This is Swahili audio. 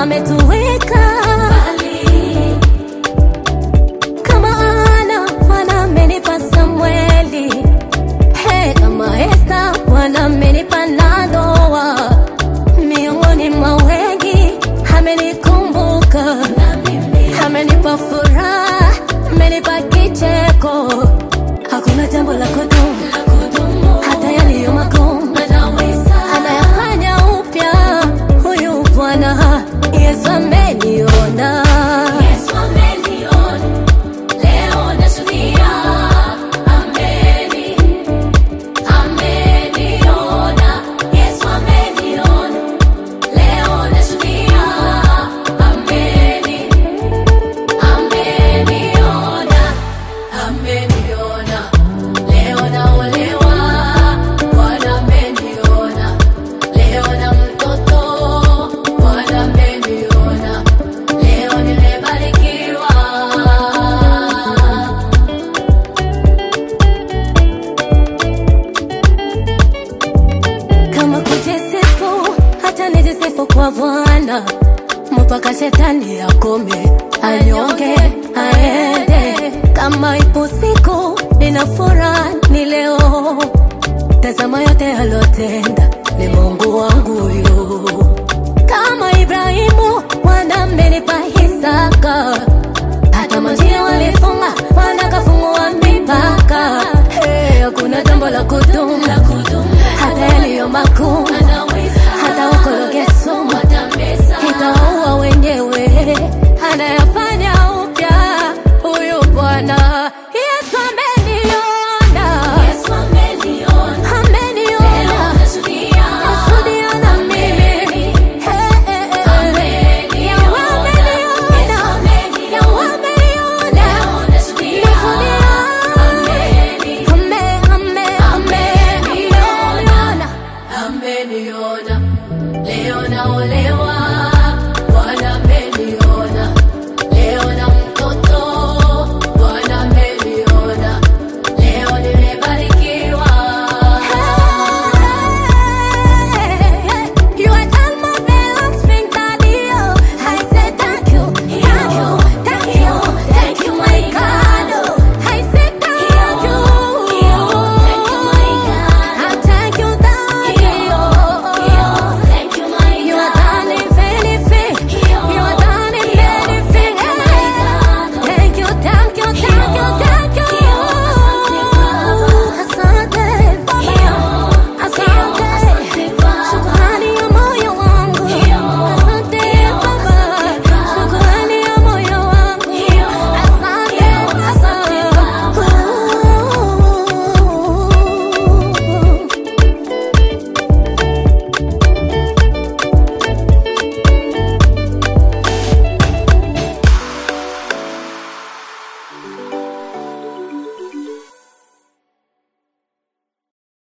ametuweka kama ana Bwana amenipa Samueli, he kama Esta Bwana amenipa Nandoa, miongoni mwa wengi amenikumbuka, amenipa furaha, amenipa kicheko, hakuna jambo la kudumu hata yaliyo magumu anayafanya upya huyu Bwana Yesu ameniona. Ameniona, leo naolewa, Bwana ameniona, leo na mtoto, Bwana ameniona, leo nimebarikiwa. kama kujisifu hata nijisifu kwa Bwana mpaka shetani akome anyonge aende. Kama ipo siku nina furaha ni leo, tazama yote alotenda ni Mungu wangu huyu. Kama Ibrahimu Bwana amenipa